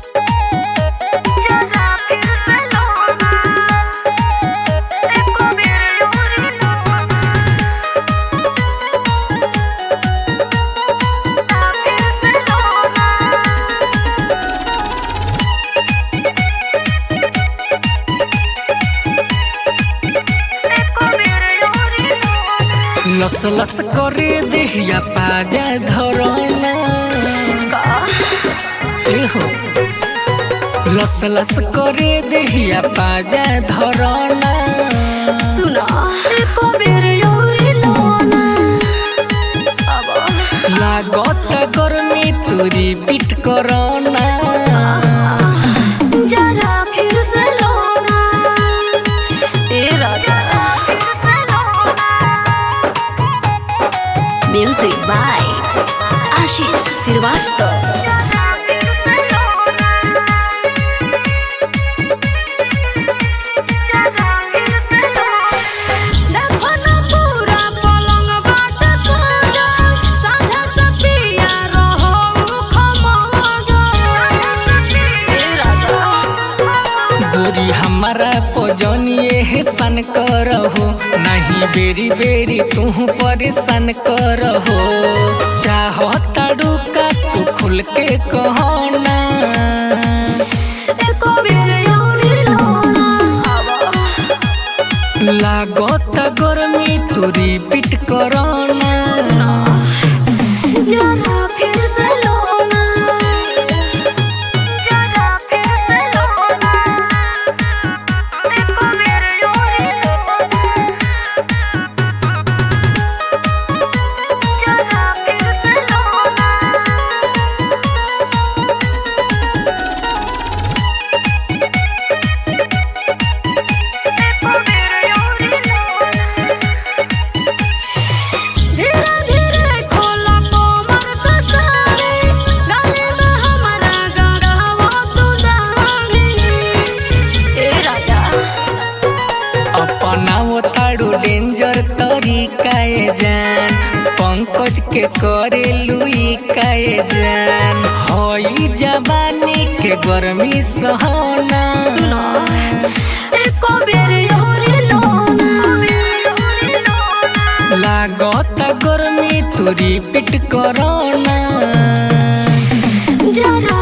जरा फिर से लोना एको बेर योरी लोना जरा फिर से लोना एको बेर योरी लोना लस लस करे देहिया पाजा धरना ए हो लस लस करे देहिया पाजा धरना सुना एको बेर योरी लोना अब लागत गर्मी तुरी पिट करना जरा फिर से लोना ए राजा म्यूजिक बाय आशीष श्रीवास्तव देखो ना पूरा पलंग बाट सजा साझा से पिया रहो खमजा ए राजा गोरी हमारा पजनिए है सन करहो नहीं बेरी बेरी तू परेशान करहो चाहो ताड़ू का तू खुल के कहना एको बेर योरी लोना लागत गर्मी तुरी पिट करना जरा फिर से लोना जरा फिर से लोना एको बेर योरी लोना जरा फिर से लोना एको बेर योरी लोना धीरे धीरे खोला कोमर से साड़ी गाने में हमारा गरहवा तू दानी ए राजा अपना वो ताड़ू डेंजर तरीका ए जान पंकज के करे लुई काए जान होई जवानी के गर्मी सहना एको बेर योरी लोना लागत गर्मी तुरी पिट करना जरा